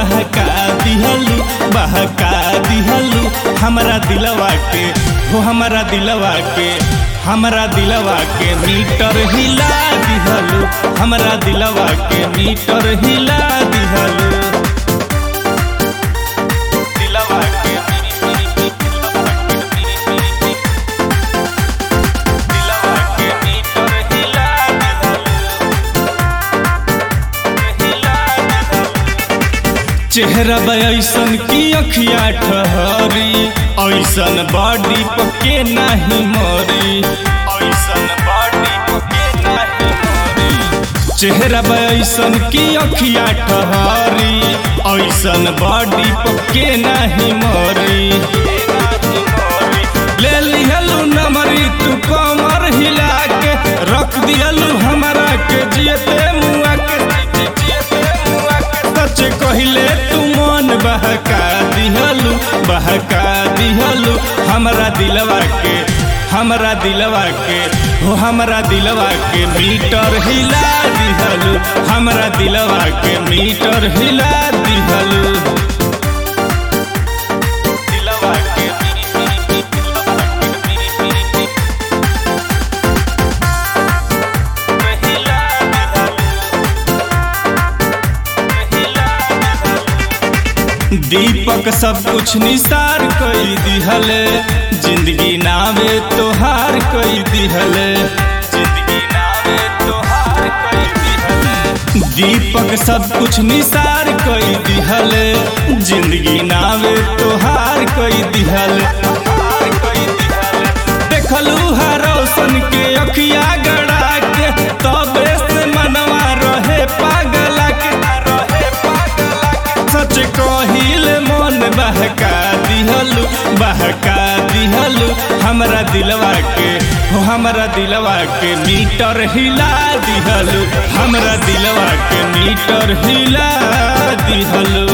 बहका दिहलू बहका दिहलू हमरा दिलवा के हो हमरा दिलवा के हमरा दिलवा के मीटर हिला दिहलू हमरा दिलवा के मीटर हिला दिहलू दिलवा के दिलवा के मीटर हिला चेहरा ऐसन की अखिया ठहरी ऐसन बॉडी पके नहीं मरी ऐसन बॉडी पके नहीं मरी चेहरा ऐसन की अखिया ठहरी ऐसन बॉडी पके नहीं मरी ले लिहलू नमरी तू कमर हिला के रख दिहलू हमरा के जियते मुआ के सच कहिले तू मन बहका दिहलू बहका दिहलू हमरा दिलवा के हमरा दिलवा के हो हमरा दिलवा के मीटर हिला दिहलू हमरा दिलवा के मीटर हिला दिहलू दिलवा के दीपक सब कुछ निसार कई दिहले जिंदगी नावे तोहार कई दिहले जिंदगी नावे तोहार कई दिहले दीपक सब कुछ निसार कई दिहले जिंदगी नावे तोहार कई दिहले देखलू हरोसन के अखिया गड़ा के तबे से मनवा रहे पागला के रहे पागला के सच कहिल मन बहका दिहलू बहका दिहलू हमरा दिलवा के हो हमरा दिलवा के मीटर हिला दिहलू हमरा दिलवा के मीटर हिला दिहलू